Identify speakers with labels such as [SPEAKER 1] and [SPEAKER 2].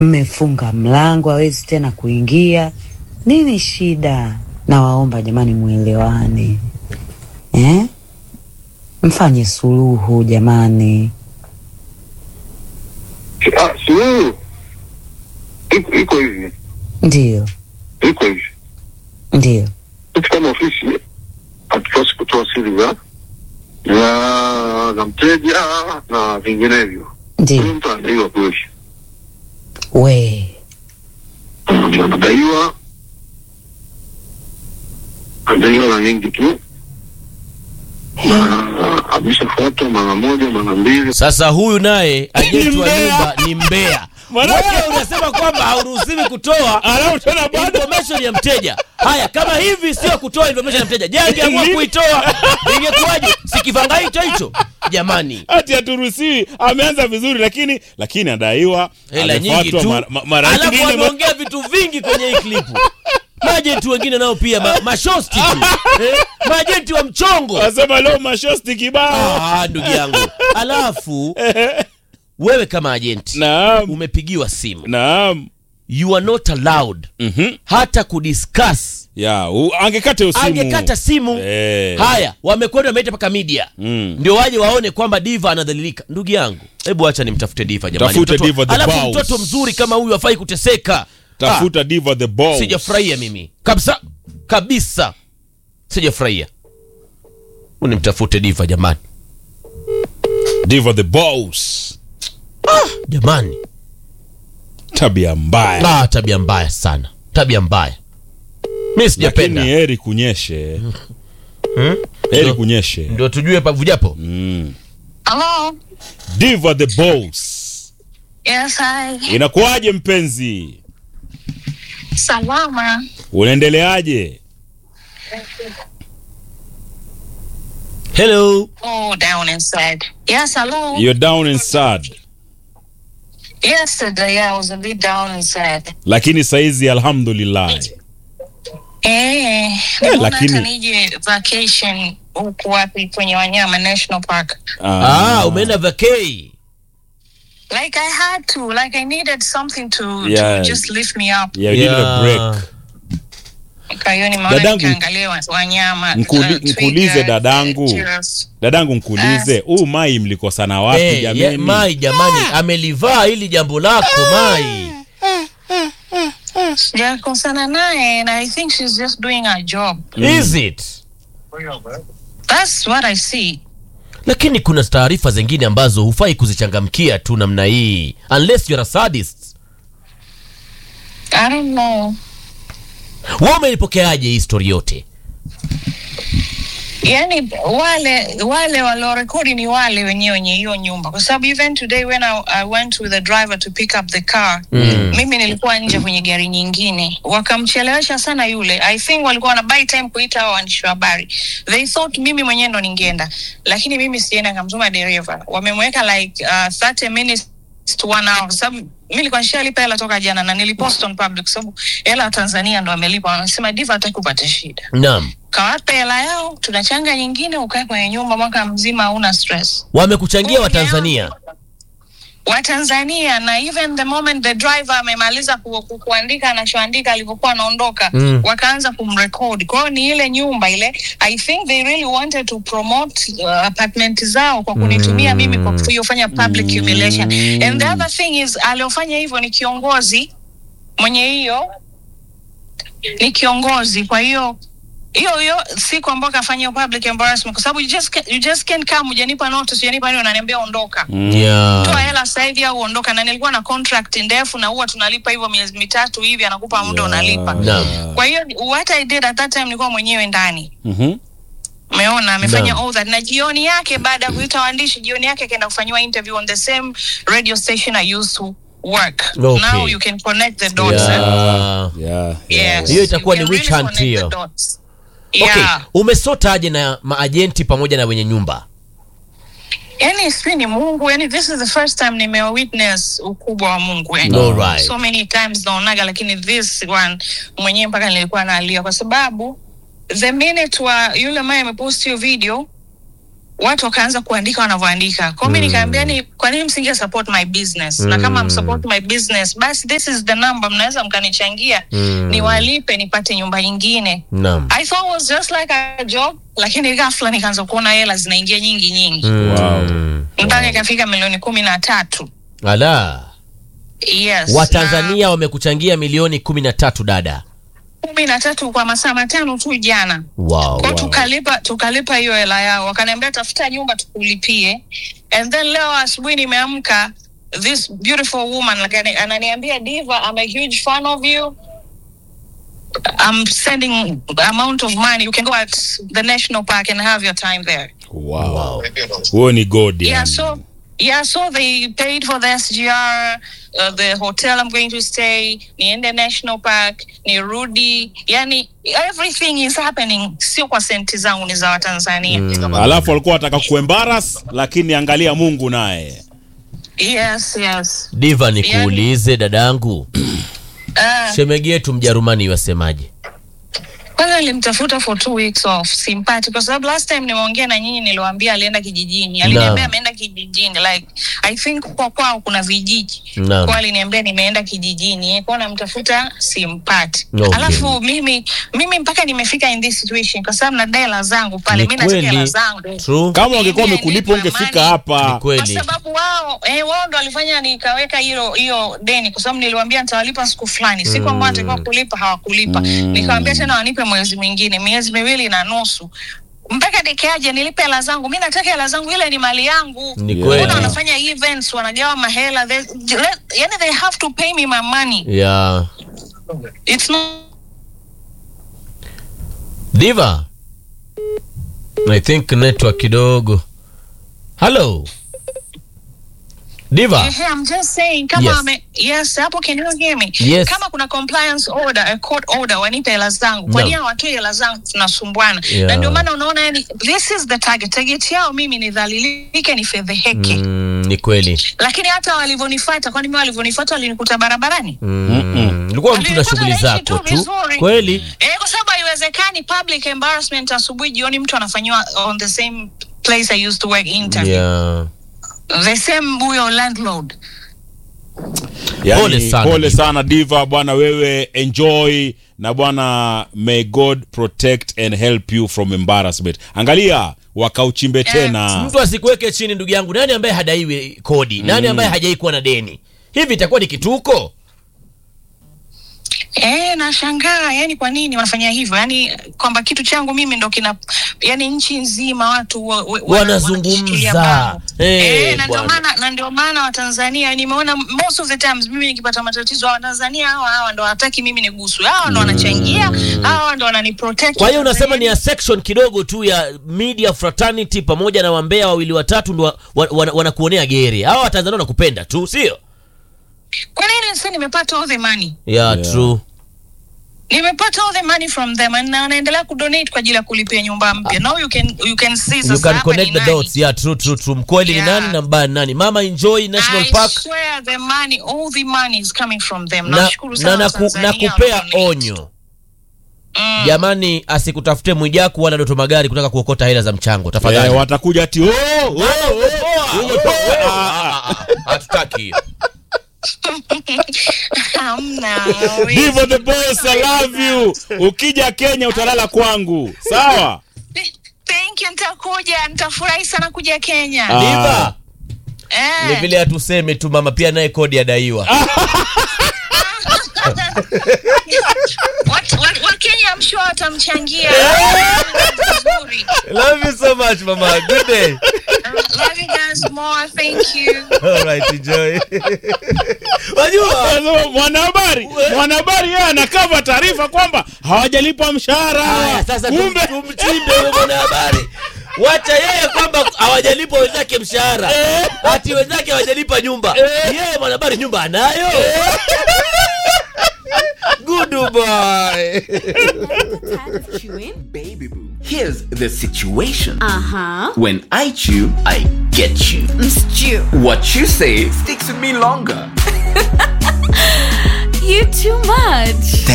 [SPEAKER 1] mmefunga mlango, hawezi tena kuingia. Nini shida? Nawaomba jamani, mwelewane eh? Mfanye suluhu jamani.
[SPEAKER 2] Ah, suluhu iko iko hivi,
[SPEAKER 1] Ndiyo,
[SPEAKER 2] iko hivi.
[SPEAKER 1] ndiyo,
[SPEAKER 2] Sisi kama ofisi hatupasi kutoa siri za za za mteja na vinginevyo. Huyu
[SPEAKER 1] ndiyo.
[SPEAKER 2] mtu anadaiwa kweli,
[SPEAKER 1] We
[SPEAKER 2] anadaiwa anadaiwa na nyingi tu, na ameshafuatwa mara moja mara mbili.
[SPEAKER 3] Sasa huyu naye ajenti wa
[SPEAKER 4] mbea.
[SPEAKER 3] nyumba ni mbea.
[SPEAKER 4] Maana-
[SPEAKER 3] Wewe unasema kwamba hauruhusiwi kutoa
[SPEAKER 4] Alafu tena bado
[SPEAKER 3] information ya mteja. Haya, kama hivi sio kutoa information ya mteja, je, angeamua
[SPEAKER 4] Nini?
[SPEAKER 3] kuitoa ingekuwaje? Si kifanga hicho hicho jamani.
[SPEAKER 4] ati haturuhusiwi. Ameanza vizuri, lakini lakini adaiwa,
[SPEAKER 3] Hela nyingi
[SPEAKER 4] amefuatwa
[SPEAKER 3] tu,
[SPEAKER 4] mara- ma- mara
[SPEAKER 3] alafu
[SPEAKER 4] nyingine.
[SPEAKER 3] ameongea vitu vingi kwenye hii klipu. Majenti wengine nao pia ma, mashosti tu eh? Majenti wa mchongo
[SPEAKER 4] Wasema leo mashosti kibao.
[SPEAKER 3] ah, ndugu yangu. Alafu wewe kama ajenti
[SPEAKER 4] Naam,
[SPEAKER 3] umepigiwa simu,
[SPEAKER 4] naam.
[SPEAKER 3] you are not allowed
[SPEAKER 4] Mhm.
[SPEAKER 3] hata kudiscuss.
[SPEAKER 4] Ya, u- angekata hiyo simu.
[SPEAKER 3] Angekata simu.
[SPEAKER 4] Eh.
[SPEAKER 3] Haya, wamekwenda wameita mpaka media
[SPEAKER 4] Mm.
[SPEAKER 3] ndio waje waone kwamba diva anadhalilika. Ndugu yangu, hebu acha nimtafute diva jamani.
[SPEAKER 4] Tafute
[SPEAKER 3] Mtoto-
[SPEAKER 4] Diva the
[SPEAKER 3] alafu
[SPEAKER 4] boss.
[SPEAKER 3] mtoto mzuri kama huyu afai kuteseka.
[SPEAKER 4] Tafuta Diva the
[SPEAKER 3] Ah,
[SPEAKER 4] Boss.
[SPEAKER 3] sijafurahia mimi kabisa kabisa, sijafurahia. Unimtafute diva jamani,
[SPEAKER 4] Diva the Boss.
[SPEAKER 3] jamani.
[SPEAKER 4] Tabia mbaya.
[SPEAKER 3] Ah, tabia mbaya sana, tabia mbaya. Mi
[SPEAKER 4] Lakini
[SPEAKER 3] sijapenda,
[SPEAKER 4] heri kunyeshe.
[SPEAKER 3] Hmm?
[SPEAKER 4] Heri
[SPEAKER 3] Ndio-
[SPEAKER 4] kunyeshe.
[SPEAKER 3] ndio tujue pavujapo.
[SPEAKER 4] Mm.
[SPEAKER 5] Hello.
[SPEAKER 4] Diva the Boss.
[SPEAKER 5] Yes, hi.
[SPEAKER 4] Inakuwaje mpenzi?
[SPEAKER 5] Salama.
[SPEAKER 4] Unaendeleaje?
[SPEAKER 3] Hello,
[SPEAKER 5] Oh, down inside. Yes, hello.
[SPEAKER 4] You're down and sad.
[SPEAKER 5] Yesterday I was a bit down inside.
[SPEAKER 4] Lakini saizi alhamdulillah.
[SPEAKER 5] Eh, nimeona
[SPEAKER 4] lakini-
[SPEAKER 5] hata nije vacation huku wapi kwenye wanyama National Park.
[SPEAKER 3] ah, umeenda vacay.
[SPEAKER 5] Like I had to, like I needed something to,
[SPEAKER 4] Yeah.
[SPEAKER 5] to just lift me up.
[SPEAKER 4] Yeah, you needed a break.
[SPEAKER 5] Kwa hiyo nimeona
[SPEAKER 4] Dadangu-
[SPEAKER 5] nikaangalia wa- wanyama.
[SPEAKER 4] Nkuli-
[SPEAKER 5] uh,
[SPEAKER 4] nkuulize
[SPEAKER 5] twiga,
[SPEAKER 4] dadangu.
[SPEAKER 5] giraffes.
[SPEAKER 4] Dadangu nkuulize, huu mai mlikosana wapi
[SPEAKER 3] Eh,
[SPEAKER 4] jamani?
[SPEAKER 3] ye- Mai jamani, amelivaa hili jambo lako Mai.
[SPEAKER 5] Sijakosana naye and I think she's just doing her job.
[SPEAKER 3] Is it?
[SPEAKER 5] That's what I see.
[SPEAKER 3] lakini kuna taarifa zingine ambazo hufai kuzichangamkia tu namna hii unless you're a sadist
[SPEAKER 5] I don't know.
[SPEAKER 3] wewe umeipokeaje hii story yote
[SPEAKER 5] yani wale wale waliorekodi ni wale wenyewe wenye hiyo nyumba kwa sababu even today when I, I went with the driver to pick up the car
[SPEAKER 3] Mm.
[SPEAKER 5] mimi nilikuwa nje kwenye gari nyingine wakamchelewesha sana yule i think walikuwa wana buy time kuita hao waandishi wa habari they thought mimi mwenyewe ndo ningeenda lakini mimi sienda nikamtuma dereva wamemweka like uh, 30 minutes to one hour kwa sababu mi nilikuwa nishalipa hela toka jana na nilipost on public kwa sababu hela ya tanzania ndo amelipa wanasema diva hataki kupata shida
[SPEAKER 3] naam
[SPEAKER 5] kawape hela yao tunachanga nyingine ukae kwenye nyumba mwaka mzima hauna stress
[SPEAKER 3] wamekuchangia watanzania
[SPEAKER 5] watanzania na even the moment the driver amemaliza ku, ku, kuandika anachoandika alivyokuwa anaondoka
[SPEAKER 3] Mm.
[SPEAKER 5] wakaanza kumrekodi kwa hiyo ni ile nyumba ile i think they really wanted to promote uh, apartment zao kwa kunitumia mimi kwa kufanya public humiliation and the other thing is aliofanya hivyo ni kiongozi mwenye hiyo ni kiongozi kwa hiyo hiyo hiyo siku ambayo kafanya hiyo public embarrassment kwa sababu you just, ca- you just can't come hujanipa notice hujanipa nini unaniambia ondoka toa
[SPEAKER 3] yeah.
[SPEAKER 5] hela sasa hivi au ondoka na nilikuwa na contract ndefu na huwa tunalipa hivyo miezi mitatu hivi anakupa muda unalipa
[SPEAKER 3] Naam.
[SPEAKER 5] kwa hiyo what i did at that time nilikuwa mwenyewe ndani
[SPEAKER 4] Mhm.
[SPEAKER 5] umeona amefanya
[SPEAKER 3] Naam.
[SPEAKER 5] all that na jioni yake baada ya kuita waandishi jioni yake akaenda kufanyiwa interview on the same radio station i used to work
[SPEAKER 3] Okay.
[SPEAKER 5] now you can connect the dots eh?
[SPEAKER 3] Yeah.
[SPEAKER 4] Yeah,
[SPEAKER 5] Yes.
[SPEAKER 3] Hiyo itakuwa
[SPEAKER 5] You
[SPEAKER 3] ni
[SPEAKER 5] can
[SPEAKER 3] witch
[SPEAKER 5] really
[SPEAKER 3] hunt
[SPEAKER 5] connect
[SPEAKER 3] hiyo.
[SPEAKER 5] the dots.
[SPEAKER 3] okay
[SPEAKER 5] Yeah.
[SPEAKER 3] umesotaje na maajenti pamoja na wenye nyumba
[SPEAKER 5] yani sijui ni mungu yani this is the first time nimewitness ukubwa wa mungu yani.
[SPEAKER 3] Alright.
[SPEAKER 5] so many times naonaga lakini this one mwenyewe mpaka nilikuwa naalia kwa sababu the minute wa yule ambaye amepost hiyo video watu wakaanza kuandika wanavyoandika kwao mi nikaambia ni kwa nini msinge support my business na kama msupport my business basi this is the number mnaweza mkanichangia
[SPEAKER 3] Mm.
[SPEAKER 5] niwalipe nipate nyumba nyingine
[SPEAKER 3] Naam.
[SPEAKER 5] i thought it was just like a job lakini ghafla nikaanza kuona hela zinaingia nyingi nyingi
[SPEAKER 4] Wow.
[SPEAKER 3] Mm.
[SPEAKER 5] mpaka ikafika milioni kumi na tatu
[SPEAKER 3] Ala.
[SPEAKER 5] yes
[SPEAKER 3] Watanzania wamekuchangia milioni kumi na tatu dada.
[SPEAKER 5] kumi na tatu kwa masaa matano tu jana
[SPEAKER 3] Wow.
[SPEAKER 5] kwao tukalipa tukalipa hiyo hela yao wakaniambia tafuta nyumba tukulipie and then leo asubuhi nimeamka this beautiful woman like, ani- ananiambia diva i'm a huge fan of you i'm sending amount of money you can go at the national park and have your time there
[SPEAKER 4] Wow.
[SPEAKER 3] Wow.
[SPEAKER 4] Huo ni god
[SPEAKER 5] yeah
[SPEAKER 4] yani.
[SPEAKER 5] so yeah so they paid for the sgr uh, the hotel i'm going to stay niende national park nirudi yani everything is happening sio kwa senti zangu ni za watanzania
[SPEAKER 4] Alafu walikuwa wataka kuembaras lakini angalia Mungu naye.
[SPEAKER 5] yes yes
[SPEAKER 3] Diva, nikuulize dadangu,
[SPEAKER 5] uh,
[SPEAKER 3] shemegi yetu Mjerumani wasemaje?
[SPEAKER 5] kwanza nilimtafuta for two weeks off simpati kwa sababu last time nimeongea na nyinyi niliwaambia alienda kijijini aliniambia
[SPEAKER 3] Naam.
[SPEAKER 5] ameenda kijijini like i think kwa kwao kuna vijiji
[SPEAKER 3] Naam.
[SPEAKER 5] kwa aliniambia nimeenda kijijini kwa namtafuta simpati
[SPEAKER 3] Okay.
[SPEAKER 5] alafu mimi mimi mpaka nimefika in this situation kwa sababu nadai hela zangu pale
[SPEAKER 3] Ni
[SPEAKER 5] mi nataka hela
[SPEAKER 3] kweli.
[SPEAKER 5] zangu
[SPEAKER 3] True.
[SPEAKER 4] Kama wangekuwa
[SPEAKER 5] Mimi
[SPEAKER 4] wamekulipa
[SPEAKER 5] alinipa
[SPEAKER 4] ungefika
[SPEAKER 5] money.
[SPEAKER 3] Ni
[SPEAKER 4] hapa.
[SPEAKER 5] kwa
[SPEAKER 3] kweli.
[SPEAKER 5] sababu wao eh, wao ndo walifanya nikaweka hilo hiyo deni kwa sababu niliwaambia nitawalipa siku fulani siku ambayo natakiwa kulipa hawakulipa nikawambia tena wanipe mwezi mwingine miezi miwili na nusu mpaka dikeaje nilipe hela zangu mi nataka hela zangu ile ni mali yangu
[SPEAKER 3] Ni
[SPEAKER 4] Yeah.
[SPEAKER 3] kweli.
[SPEAKER 5] Mbona wanafanya events wanagawa mahela they, yani they have to pay me my money
[SPEAKER 3] Yeah.
[SPEAKER 5] it's not
[SPEAKER 3] Diva. I think network kidogo. Hello. Diva.
[SPEAKER 5] Ehe, I'm just saying kama
[SPEAKER 3] Yes.
[SPEAKER 5] wame, yes hapo can you hear me
[SPEAKER 3] Yes.
[SPEAKER 5] kama kuna compliance order a court order wanipe hela zangu kwa
[SPEAKER 3] No.
[SPEAKER 5] nini hawatoi hela zangu tunasumbuana
[SPEAKER 3] Yeah.
[SPEAKER 5] na ndio maana unaona yani this is the target target yao mimi nidhalilike nifedheheke
[SPEAKER 3] Mm, ni kweli.
[SPEAKER 5] lakini hata walivyonifuata kwani mimi walivyonifuata walinikuta barabarani
[SPEAKER 3] Mm. Ulikuwa mtu na
[SPEAKER 5] Walikuwa
[SPEAKER 3] shughuli
[SPEAKER 5] wanaishi
[SPEAKER 3] zako
[SPEAKER 5] tu
[SPEAKER 3] tu.
[SPEAKER 5] vizuri.
[SPEAKER 3] Kweli.
[SPEAKER 5] eh, kwa sababu haiwezekani public embarrassment asubuhi jioni mtu anafanyiwa on the same place I used to work interview
[SPEAKER 3] Yeah.
[SPEAKER 5] the same huyo landlord
[SPEAKER 4] Yani,
[SPEAKER 3] Pole sana,
[SPEAKER 4] pole
[SPEAKER 3] Diva.
[SPEAKER 4] sana diva bwana wewe enjoy na bwana may god protect and help you from embarrassment angalia wakauchimbe tena
[SPEAKER 3] Mtu asikuweke chini ndugu yangu. Nani ambaye hadaiwi kodi? Nani ambaye hajai kuwa na deni? Hivi itakuwa ni kituko?
[SPEAKER 5] Eh, nashangaa yani kwa nini wanafanya hivyo yani kwamba kitu changu mimi ndo kina yani nchi nzima watu wa, wa,
[SPEAKER 3] Wanazungumza.
[SPEAKER 5] wanakishikilia bango.
[SPEAKER 3] Eh,
[SPEAKER 5] eh, na ndio
[SPEAKER 3] bwana.
[SPEAKER 5] maana na ndio maana watanzania nimeona most of the times mimi nikipata matatizo watanzania hawa hawa ndo hawataki mimi niguswe hawa ndo wanachangia hawa ndo wananiprotect
[SPEAKER 3] Kwa hiyo unasema ni a section kidogo tu ya media fraternity pamoja na wambea wawili watatu ndo wa- wa- wana- wanakuonea gere. Hawa Watanzania wanakupenda tu, sio?
[SPEAKER 5] kwa nini sasa nimepata all the money
[SPEAKER 3] Yeah,
[SPEAKER 4] Yeah.
[SPEAKER 3] true.
[SPEAKER 5] nimepata all the money from them and na wanaendelea kudonate kwa ajili ya kulipia nyumba mpya now you can you can see
[SPEAKER 3] You
[SPEAKER 5] sasa
[SPEAKER 3] can
[SPEAKER 5] hapa
[SPEAKER 3] connect
[SPEAKER 5] ni
[SPEAKER 3] the
[SPEAKER 5] nani.
[SPEAKER 3] dots. Yeah, true, true, true. Mkweli ni
[SPEAKER 5] Yeah.
[SPEAKER 3] nani na mbaya ni nani? Mama enjoy National
[SPEAKER 5] I
[SPEAKER 3] Park
[SPEAKER 5] swear the money, all the money is coming from them.
[SPEAKER 3] na,
[SPEAKER 5] Nashukuru sana
[SPEAKER 3] na, naku, na
[SPEAKER 5] Watanzania
[SPEAKER 3] kupea
[SPEAKER 5] wanaonate.
[SPEAKER 3] onyo
[SPEAKER 5] Mm.
[SPEAKER 3] jamani, asikutafute Mwijaku wala Doto Magari kutaka kuokota hela za mchango tafadhali.
[SPEAKER 4] eh, watakuja ati oh, oh, oh.
[SPEAKER 3] Umepoa.
[SPEAKER 4] Ah,
[SPEAKER 3] Ah, ah, ah, Hatutaki hiyo.
[SPEAKER 5] Hamna.
[SPEAKER 4] Divo the boss, I love you. Ukija Kenya utalala kwangu, sawa?
[SPEAKER 5] Thank you, nitakuja, nitafurahi sana kuja Kenya.
[SPEAKER 4] Ah.
[SPEAKER 3] Diva, ni
[SPEAKER 5] Eh.
[SPEAKER 3] vile hatuseme tu mama, pia naye kodi adaiwa.
[SPEAKER 5] Wat- wat- Wakenya I'm sure watamchangia. Vizuri.
[SPEAKER 3] Love you so much mama. Good day.
[SPEAKER 5] Love you guys more. Thank you.
[SPEAKER 3] All right, enjoy. Wajua
[SPEAKER 4] Anasema Mwanahabari, mwanahabari yeye anakava taarifa kwamba hawajalipa mshahara.
[SPEAKER 3] Haya, sasa tum-
[SPEAKER 4] Kumbe
[SPEAKER 3] tumchimbe huyo mwanahabari. Wacha yeye kwamba hawajalipa wenzake mshahara, ati wenzake hawajalipa nyumba. Yeye mwanahabari nyumba anayo. Good boy.
[SPEAKER 6] tired of chewing?
[SPEAKER 7] Baby boo, here's the situation.
[SPEAKER 6] Uh huh.
[SPEAKER 7] When I chew, I get you.
[SPEAKER 6] Stew.
[SPEAKER 7] What you say sticks with me longer.
[SPEAKER 6] You too much.